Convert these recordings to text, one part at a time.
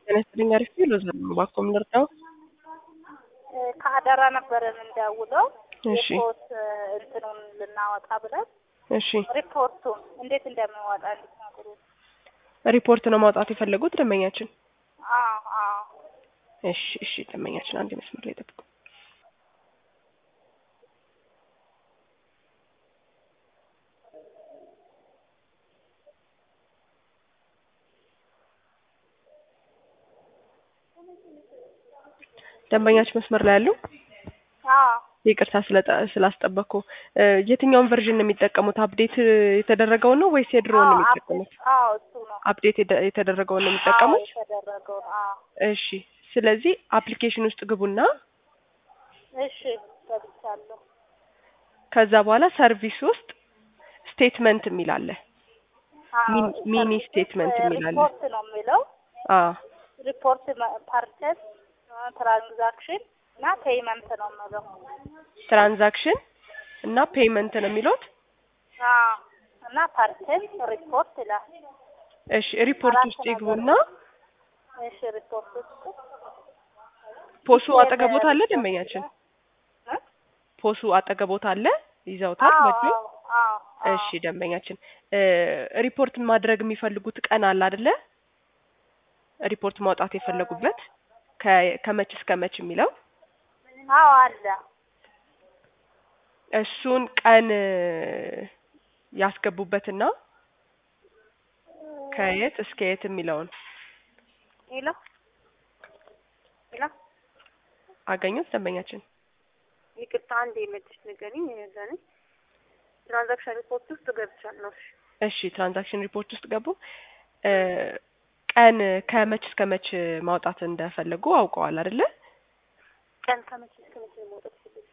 ጤና ይስጥልኝ አሪፍ ነው ሎዛ ነው እባክዎ ምን ልርዳው? ከአደራ ነበረ የምንደውለው እሺ ሪፖርት እንትኑን ልናወጣ ብለን እሺ ሪፖርቱን እንዴት እንደምንወጣ እንድትነግሩ። ሪፖርት ነው ማውጣት የፈለጉት ደንበኛችን? አዎ አዎ እሺ እሺ ደንበኛችን አንድ መስመር ላይ ጠብቁ። ደንበኛችን መስመር ላይ ያሉ አዎ ይቅርታ ስለጠ- ስላስጠበቅኩ እ የትኛውን ቨርዥን ነው የሚጠቀሙት? አፕዴት የተደረገውን ነው ወይስ የድሮውን ነው አዎ የሚጠቀሙት? አዎ እሱ ነው አፕዴት የደ- የተደረገውን ነው አዎ የሚጠቀሙት? የተደረገውን አዎ እሺ ስለዚህ አፕሊኬሽን ውስጥ ግቡና እሺ ገብቻለሁ ከዛ በኋላ ሰርቪስ ውስጥ ስቴትመንት የሚል አለ። አዎ ሚኒ- ሚኒ ሰርቪስ ስቴትመንት የሚል አለ። ሪፖርት ነው የሚለው አዎ ሪፖርት ፓርቸስ ትራንዛክሽን እና ፔይመንት ነው የምለው ትራንዛክሽን እና ፔይመንት ነው የሚሉት። አዎ እና ፓርቸስ ሪፖርት ይላል እሺ ሪፖርት አራት ውስጥ ነገር ይግቡና እሺ ሪፖርት ውስጥ ፖሱ አጠገቦት አለ ደንበኛችን? እ? ፖሱ አጠገቦት አለ ይዘውታል አዎ በእጁ? አዎ አዎ አዎ እሺ ደንበኛችን እ ሪፖርት ማድረግ የሚፈልጉት ቀን አለ አይደለ? ሪፖርት ማውጣት የፈለጉበት ከ- ከመች እስከ መች የሚለው አዎ አለ እሱን ቀን እ ያስገቡበትና ከየት እስከ የት የሚለውን ሄሎ ሄሎ አገኙት ደንበኛችን? ይቅርታ አንድ የመድሽ ንገሪኝ የዛኔ ትራንዛክሽን ሪፖርት ውስጥ ገብቻለሁ እሺ እሺ ትራንዛክሽን ሪፖርት ውስጥ ገቡ። እ ቀን ከመች እስከ መች ማውጣት እንደፈለጉ አውቀዋል አይደለ? ቀን ከመቼ እስከ መቼ ነው መውጣት ይፈልጋል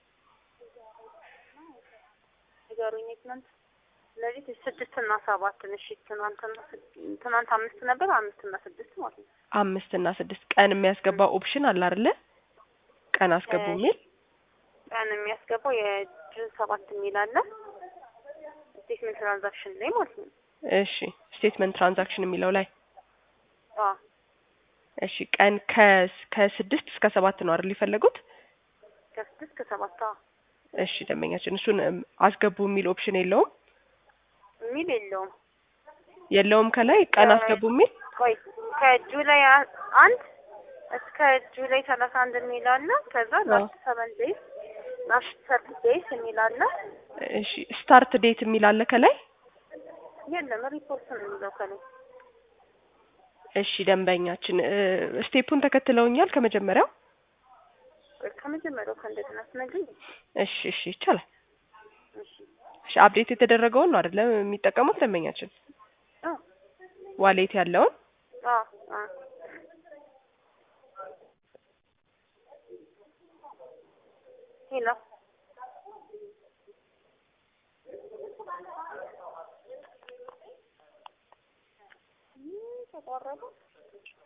ንገሩኝ ትናንት ስለዚህ ስድስት እና ሰባት እሺ ትናንትና ስድ- ትናንት አምስት ነበር አምስት እና ስድስት ማለት ነው አምስት እና ስድስት ቀን የሚያስገባ ኦፕሽን አለ አይደለ? ቀን አስገቡ እሺ። የሚል ቀን የሚያስገባው የጁን ሰባት የሚል አለ ስቴትመንት ትራንዛክሽን ላይ ማለት ነው እሺ ስቴትመንት ትራንዛክሽን የሚለው ላይ አዎ እሺ ቀን ከ- ከስድስት እስከ ሰባት ነው አይደል የፈለጉት? ከስድስት ከሰባት አዎ እሺ ደንበኛችን እሱን እም፣ አስገቡ የሚል ኦፕሽን የለውም የሚል የለውም የለውም ከላይ ቀን አስገቡ የሚል ቆይ ከጁላይ አ- አንድ እስከ ጁላይ ሰላሳ አንድ የሚል አለ። ከዛ ላስት ሰቨን ዴይስ ላስት ሰርቲ ዴይስ የሚል አለ። እሺ ስታርት ዴት የሚል አለ ከላይ የለም ሪፖርት ነው የሚለው ከላይ። እሺ ደንበኛችን እ፣ ስቴፑን ተከትለውኛል ከመጀመሪያው ቆይ ከመጀመሪያው ከእንደገና ስነግኝ እሺ እሺ ይቻላል እሺ እሺ አፕዴት የተደረገውን ነው አይደለም የሚጠቀሙት ደንበኛችን አ ዋሌት ያለውን አ አ ሄሎ ተቋረጠ